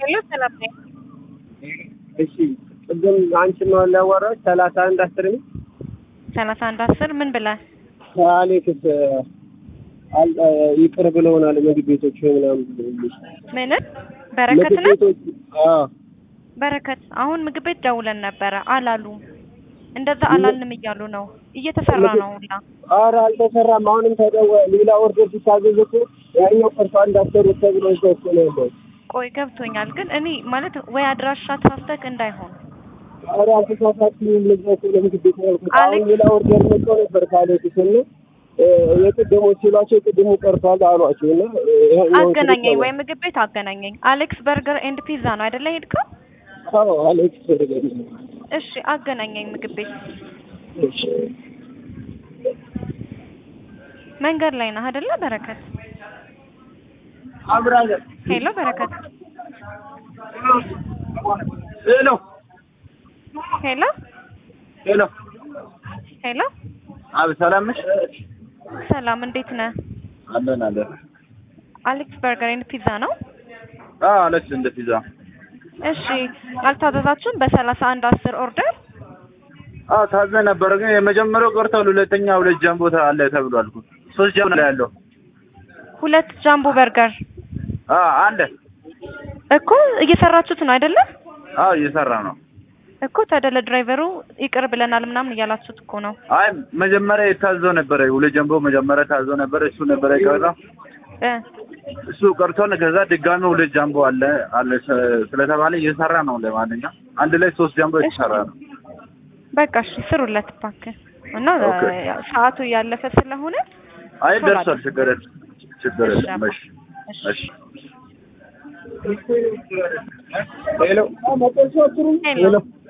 ሄሎ ሰላም ነኝ። እሺ ቅድም አንቺን ነው ያዋራሁሽ ሰላሳ አንድ አስር ነው ሰላሳ አንድ አስር ምን ብለህ አሌክስ አል- ይቅር ብለውናል ምግብ ቤቶች ምናምን ብለውልሽ ምንን በረከት ምግብ ነው ቤቶች አዎ በረከት አሁን ምግብ ቤት ደውለን ነበረ አላሉም። እንደዛ አላልንም እያሉ ነው። እየተሰራ ነው ሁላ ኧረ አልተሰራም አሁንም ተደወ ሌላ ኦርደር ሲታዘዝ እኮ ያኛው ቀርቶ እንዳሰሩት ተብሎ እዛ እኮ ነው ያለው ቆይ ገብቶኛል፣ ግን እኔ ማለት ወይ አድራሻ ተሳስተክ እንዳይሆን ኧረ አልተሳሳትኩም ልዛ እኮ ለምግብ ቤት ነው ያልኩት አሁን አሌክስ- ሌላ ኦርደር መጥቶ ነበር ከአሌክስ እና እ፣ የቅድሞች ሲሏቸው የቅድሙ ቀርቷል አሏቸው እና እ፣ ይኸኛውን አገናኘኝ ስልክ ወይ ምግብ ቤት አገናኘኝ። አሌክስ በርገር ኤንድ ፒዛ ነው አይደለ ሄድከው? አዎ አሌክስ በርገር እሺ አገናኘኝ ምግብ ቤት እሺ መንገድ ላይ ነህ አይደለ በረከት? አብራዘር ሄሎ በረከት ሄሎ ሄሎ ሄሎ ሄሎ አብ ሰላም ነሽ? ሰላም እንዴት ነህ? አለን አለን። አሌክስ በርገር ኤንድ ፒዛ ነው? አዎ አለች እንደ ፒዛ። እሺ አልታዘዛችሁም? በሰላሳ አንድ አስር ኦርደር አዎ ታዘ ነበር ግን የመጀመሪያው ቀርቷል። ሁለተኛ ሁለት ጃምቦ አለ ተብሏል እኮ ሶስት ጃምቦ ነው ያለው። ሁለት ጃምቦ በርገር አዎ አለ። እኮ እየሰራችሁት ነው አይደለ? አዎ እየሰራ ነው። እኮ ታዲያ ለድራይቨሩ ይቅር ብለናል ምናምን እያላችሁት እኮ ነው። አይ መጀመሪያ የታዘው ነበረ ሁለት ጃምቦ መጀመሪያ ታዘው ነበረ እሱ ነበረ የቀረው እ እሱ ቀርቶን ከዛ ድጋሚ ሁለት ጃምቦ አለ አለ ስ- ስለተባለ እየሰራ ነው። ለማንኛውም አንድ ላይ ሶስት ጃምቦ እየሰራ ነው። በቃ እሺ ስሩለት እባክህ እና ኦኬ። ያው ሰዓቱ እያለፈ ስለሆነ አይ ቶሎ ደርሷል። አድርግ። ችግር የለም ችግር እሺ የለም። አባ። እሺ እሺ እሺ ሄሎ ሄሎ